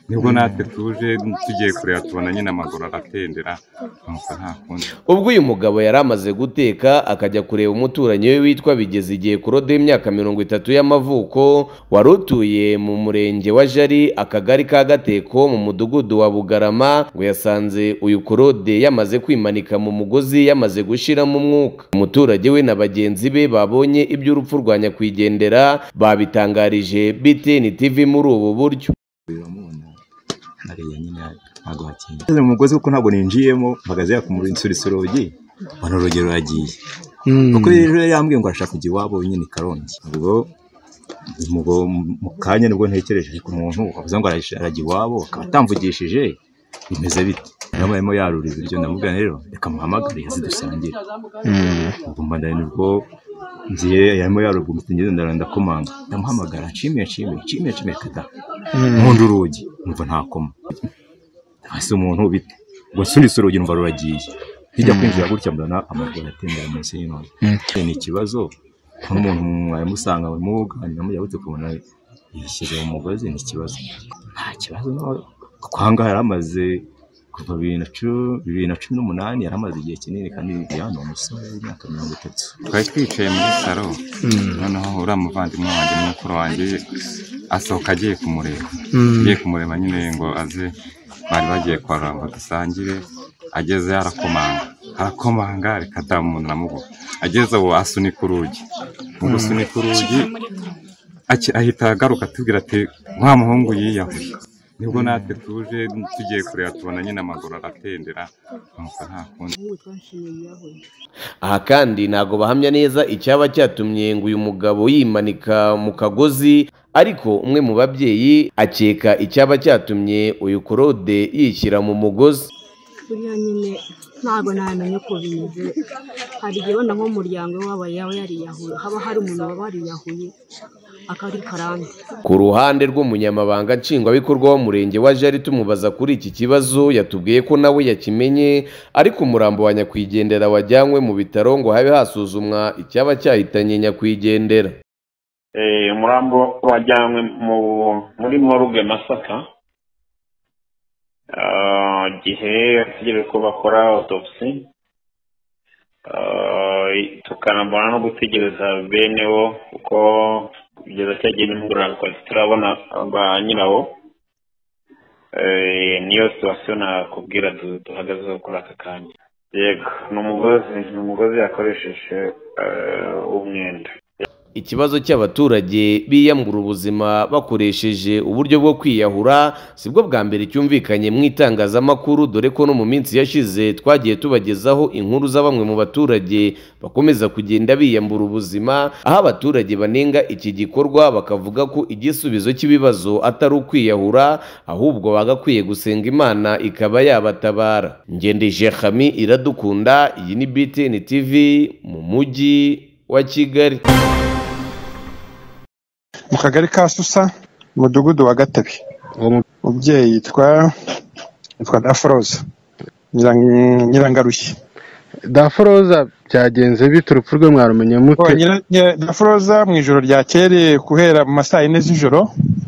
nibwo natwe tuje tugiye kureba tubona nyine amaguru aratendera nuko nta kundi ubwo uyu mugabo yari amaze guteka akajya kureba umuturanyi we witwa bigeze igihe kurode y'imyaka mirongo itatu y'amavuko wari utuye mu murenge wa jari akagari ka gateko mu mudugudu wa bugarama ngo yasanze uyu kurode yamaze kwimanika mu mugozi yamaze gushiramo umwuka umuturage we na bagenzi be babonye iby'urupfu rwa nyakwigendera babitangarije btn tv muri ubu buryo biramubona hariya nyine ntabwo hakinga Ngeze mu mugozi kuko ntabwo ninjiyemo mpagaze yakumura insurisa urugi mbona urugero ruragiye kuko rero yambwiye ngo arashaka kujya iwabo nyine i karongi ubwo ubwo mu kanya nibwo ntekereje ku muntu wavuze ngo araje- arajya iwabo akaba atamvugishije bimeze bite niyo mpamvu yarura ibiryo ndamubwira rero reka muhamagare yazidusangire ubwo mbanda nibwo ngiye yarimo yarubwa umutingendo ndarenda komanga ndamuhamagara nshimiye nshimiye nshimiye nshimiye kata nkunda urugi numva ntakoma hasi umuntu bite ngo nsunitse urugi numva ruragiye hijya kwinjira gutya mbona amaguru atembera munsi y'intoki ni ikibazo nk'umuntu mwari musanga muganira mujya kubona yishyize mu mugozi ni ikibazo nta kibazo no- kuko aha ngaha yari amaze kuva bibiri na cu- bibiri na cumi n'umunani yari amaze igihe kinini kandi yana umusore w'imyaka mirongo itatu twari twicaye muri saro noneho uriya muvandimwe wanjye n'umukuru wanjye asohoka agiye kumureba agiye kumureba nyine ngo aze bari bagiye kwarura ngo dusangire ageze arakomanga arakomanga reka ta umuntu namugo ageze ubu asunika urugi mu gusunika urugi aki- ahita agaruka atubwira ati wa muhungu yiyahuye nibwo natwe tuje tugiye kureba tubona nyine amaguru aratendera nuko nta kundi aha kandi ntabwo bahamya neza icyaba cyatumye ngo uyu mugabo yimanika mu kagozi ariko umwe mu babyeyi akeka icyaba cyatumye uyu korode yishyira mu mugozi buriya nyine ntabwo namenye uko bimeze hari igihe wenda nk'umuryango waba yaba yariyahuye haba hari umuntu waba wariyahuye akaba ari karande ku ruhande rw'umunyamabanga nshingwabikorwa w'umurenge wa jari tumubaza kuri iki kibazo yatubwiye ko nawe yakimenye ariko umurambo wa nyakwigendera wajyanywe mu bitaro ngo habe hasuzumwa icyaba cyahitanye nyakwigendera Eh, umurambo wajyanywe mu muri morgue Masaka Ah, igihe bategereje ko bakora autopsy Ah, tukanabona no gutegereza bene wo kuko kugeza cya gihe nimugoroba twari turabona ba nyirawo Eh, niyo situwasiyo nakubwira du- duhagazeho kuri aka kanya yego ni umugozi ni umugozi yakoresheje eh, w'umwenda ikibazo cy'abaturage biyambura ubuzima bakoresheje uburyo bwo kwiyahura sibwo bwa mbere cyumvikanye mu itangazamakuru dore ko no mu minsi yashize twagiye tubagezaho inkuru za bamwe mu baturage bakomeza kugenda biyambura ubuzima aho abaturage banenga iki gikorwa bakavuga ko igisubizo cy'ibibazo atari ukwiyahura ahubwo bagakwiye gusenga imana ikaba yabatabara ngendeje hami iradukunda iyi ni btn tv mu mujyi wa kigali mu kagari ka susa umudugudu wa gatabi umubyeyi yitwa yitwa daforoza Nyirang- nyirangarushye daforoza byagenze bite urupfu rwe mwarumenya Oh, mute nyira- nyira- daforoza mu ijoro ryakeye guhera mu ma saa yine z'ijoro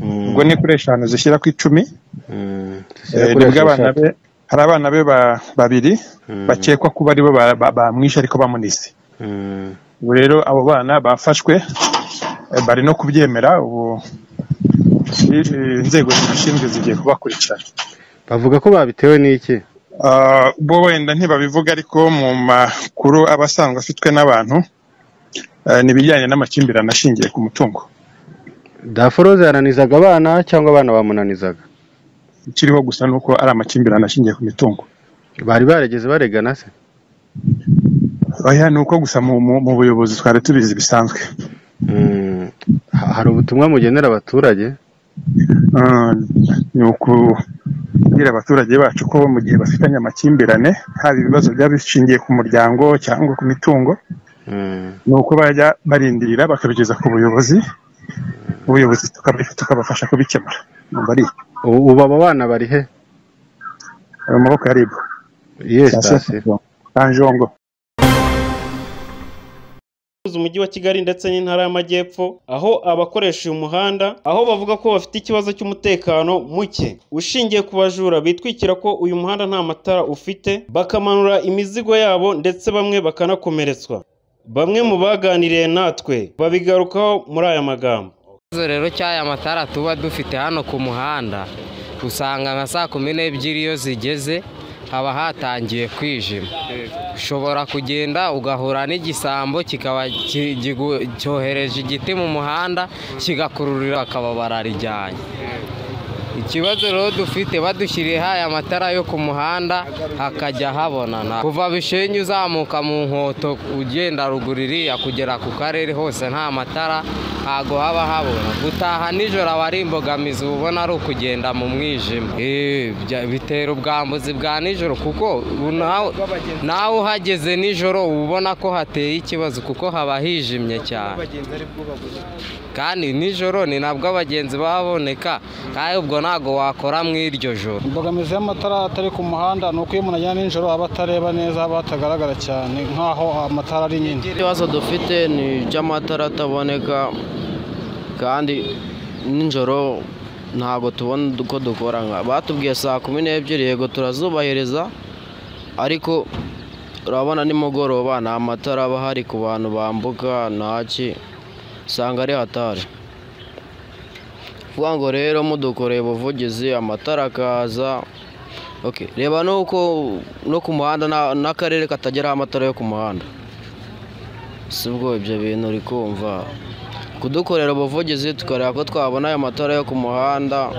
ubwo ni kuri eshanu zishyira ku icumi Mm, Eh, zishyira kuri nibwo abana esheshatu. be hari abana be ba- babiri Mm, bakekwa kuba aribo ba- ba- bamwishe ariko bamunise mm, ubu rero abo bana bafashwe eh, bari no kubyemera ubu eh, inzego zibishinzwe zigiye kubakurikirana bavuga ko babitewe n'iki Ah, bo wenda ntibabivuga ariko mu makuru aba asanzwe afitwe n'abantu eh, ni ibijyanye n'amakimbirane ashingiye ku mutungo daforoza yananizaga abana cyangwa abana bamunanizaga ikiriho gusa ni uko ari amakimbirane ashingiye ku mitungo bari barigeze baregana se oya ni uko gusa mu, mu, mu buyobozi twari tubizi bisanzwe Mm, ha- hari ubutumwa mugenera abaturage Ah, ni ukubwira abaturage bacu ko mu gihe bafitanye amakimbirane haba ibibazo byaba bishingiye ku muryango cyangwa ku mitungo Mm, ni uko bajya barindirira bakabigeza ku buyobozi ubuyobozi tukabi- tukabafasha kubikemura numva ari u- ubu abo bana bari he ayo maboko yaribwa iyihe sitasiyo Kanjongo abacuruza umujyi wa Kigali ndetse n'intara y'Amajyepfo aho abakoresha uyu muhanda aho bavuga ko bafite ikibazo cy'umutekano muke ushingiye ku bajura bitwikira ko uyu muhanda nta matara ufite bakamanura imizigo yabo ndetse bamwe bakanakomeretswa bamwe mu baganiriye natwe babigarukaho muri aya magambo ikibazo rero cy'aya matara tuba dufite hano ku muhanda usanga nka saa kumi n'ebyiri iyo zigeze haba hatangiye kwijima ushobora kugenda ugahura n'igisambo kikaba ki- kigu- cyohereje igiti mu muhanda kigakururira bakaba bararijyanye ikibazo rero dufite badushyiriyeho aya matara yo ku muhanda hakajya habonana kuva bishenyi uzamuka mu nkoto ugenda ruguru iriya kugera ku karere hose nta matara ntago haba habona gutaha nijoro aba ari imbogamizi uba ubona ari ukugenda mu mwijima Eh, bya- bitera ubwambuzi bwa nijoro kuko ubu nawe- nawe uhageze nijoro uba ubona ko hateye ikibazo kuko haba hijimye cyane kandi nijoro ni nabwo abagenzi baboneka kandi ubwo ntabwo wakora mu iryo joro imbogamizi y'amatara atari ku muhanda ni uko iyo umuntu ajyana nijoro aba atareba neza haba hatagaragara cyane nk'aho amatara ari nyine ibibazo dufite ni iby'amatara ataboneka kandi nijoro ntabwo tubona uko dukora nka- batubwiye saa kumi n'ebyiri yego turazubahiriza ariko urabona nimugoroba nta matara aba ahari ku bantu bambuka ntaki usanga ari hatari kuvuga ngo rero mudukoreye ubuvugizi amatara akaza Okay, reba nuko no ku muhanda nta- n'akarere katageraho amatara yo ku muhanda si ubwo ibyo bintu uri kumva kudukorera ubuvugizi tukareba ko twabona ayo matara yo ku muhanda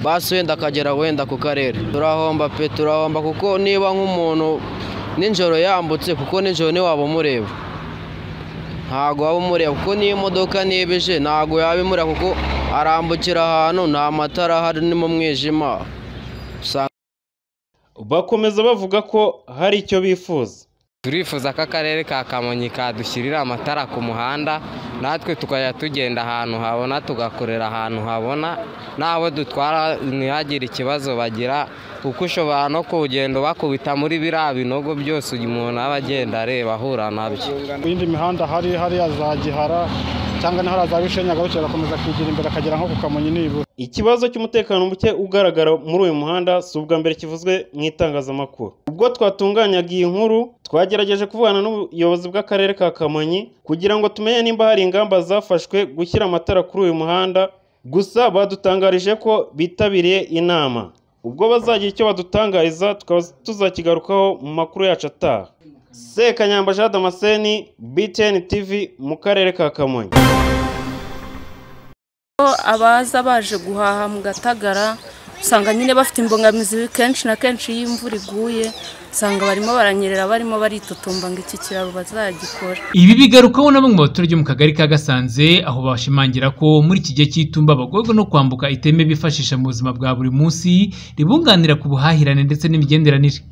basi wenda akagera wenda ku karere turahomba pe turahomba kuko niba nk'umuntu nijoro yambutse kuko nijoro ntiwaba umureba ntago waba umureba kuko n'iyo imodoka niba ije ntago yaba imureba kuko arambukira ahantu nta matara ahari ni mu mwijima usanga bakomeza bavuga ko hari icyo bifuza turifuza ko akarere ka kamonyi kadushyirira amatara ku muhanda natwe tukajya tugenda ahantu habona tugakorera ahantu habona n'abo dutwara ntihagire ikibazo bagira kuko ushobora no kugenda bakubita muri biriya binogo byose uyu muntu aba agenda areba ahura nabyo Ku yindi mihanda hari hariya za gihara cyangwa n'ahari za bishenyi agarukira agakomeza kwigira imbere akagera nko ku kamonyi nibura Ikibazo cy'umutekano muke ugaragara muri uyu muhanda si ubwa mbere kivuzwe mu itangazamakuru. Ubwo twatunganyaga iyi nkuru twagerageje kuvugana n'ubuyobozi bw'akarere ka Kamonyi kugira ngo tumenye nimba hari ingamba zafashwe gushyira amatara kuri uyu muhanda, gusa badutangarije ko bitabiriye inama. Ubwo bazagira icyo badutangariza tukaba tuzakigarukaho mu makuru yacu ataha. Sekanyamba Jean Damascene, BTN TV mu karere ka Kamonyi. abaza baje guhaha mu gatagara usanga nyine bafite imbogamizi kenshi na kenshi iyo imvura iguye usanga barimo baranyerera barimo baritotomba ngo iki kiraro bazagikora Ibi bigarukaho na bamwe mu baturage mu kagari ka Gasanze aho bashimangira ko muri iki gihe cy'itumba abagorwa no kwambuka iteme bifashisha mu buzima bwa buri munsi ribunganira ku buhahirane ndetse n'imigenderanire.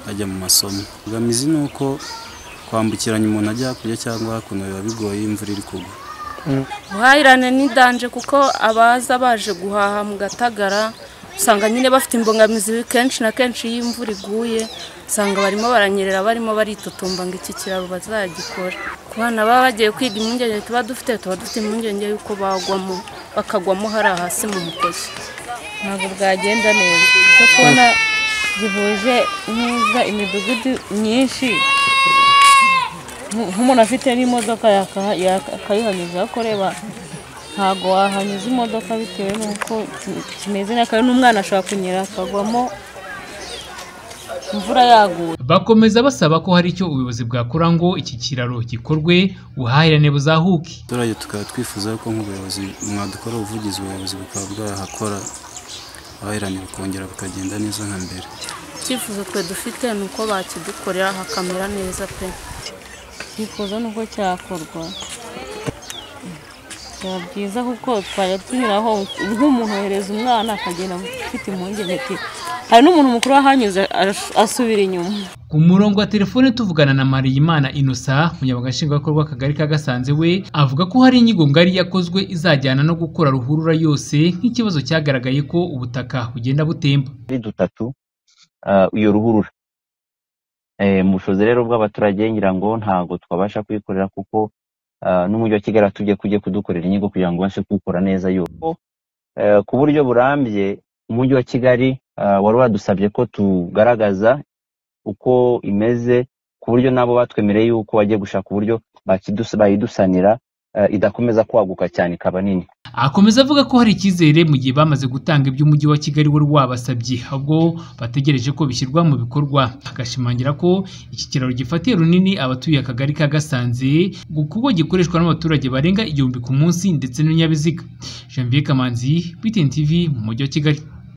ajya mu masomo imbogamizi ni uko kwambukiranya umuntu ajya hakurya cyangwa hakuno biba bigoye iyo imvura iri kugwa ubuhahirane ni danje kuko abaza baje guhaha mu gatagara usanga nyine bafite imbogamizi kenshi na kenshi iyo imvura iguye usanga barimo baranyerera barimo baritotomba ngo iki kiraro bazagikora ku bana baba bagiye kwiga impungenge tuba dufite tuba dufite impungenge y'uko bagwamo bakagwamo hariya hasi mu mukozi ntabwo bwagenda neza cyo kubona gihuje neza imidugudu myinshi Nk- nk'umuntu afite n'imodoka yaka- yaka- akayihanyuza ariko reba ntabwo wahanyuza imodoka bitewe n'uko ki- kimeze n'akantu n'umwana ashobora kunyera akagwamo imvura yaguye Bakomeza basaba ko hari icyo ubuyobozi bwakora ngo iki kiraro gikorwe ubuhahirane buzahuke. abaturage tukaba twifuza ko nk'ubuyobozi mwadukora ubuvugizi ubuyobozi bukaba bwahakora abahirane bukongera bukagenda neza nka mbere icyifuzo twe dufite ni uko bakidukorera hakamera neza pe twifuza n'uko cyakorwa byaba byiza kuko twajya tunyuraho nk'umuntu yohereza umwana akagenda afite impungenge ati hari n'umuntu mukuru wahanyuze arash- asubira inyuma Ku murongo wa telefone tuvugana na Mariyimana Innocent, umunyamabanga nshingwabikorwa w'akagari ka Gasanze we, avuga ko hari inyigo ngari yakozwe izajyana no gukora ruhurura yose nk'ikibazo cyagaragaye ko ubutaka bugenda butemba. ari dutatu ah, iyo ruhurura Eh, mu bushobozi rero bw'abaturage ngira ngo ntabwo twabasha kuyikorera kuko ah, n'umujyi wa kigali atubye kujye kudukorera inyigo kugira ngo ubashe kuwukora neza yuko Eh, ku buryo burambye umujyi wa kigali ah, wari wadusabye ko tugaragaza uko imeze ku buryo nabo batwemereye yuko bagiye gushaka uburyo bakidusa- bayidusanira eh, idakomeza kwaguka cyane ikaba nini Akomeza avuga ko hari icyizere mu gihe bamaze gutanga ibyo umujyi wa Kigali wari wabasabye ahubwo bategereje ko bishyirwa mu bikorwa agashimangira ko iki kiraro gifatiye runini abatuye akagari ka Gasanze kuko gikoreshwa n'abaturage barenga igihumbi ku munsi ndetse n'ibinyabiziga Janvier Kamanzi BTN TV mu mujyi wa Kigali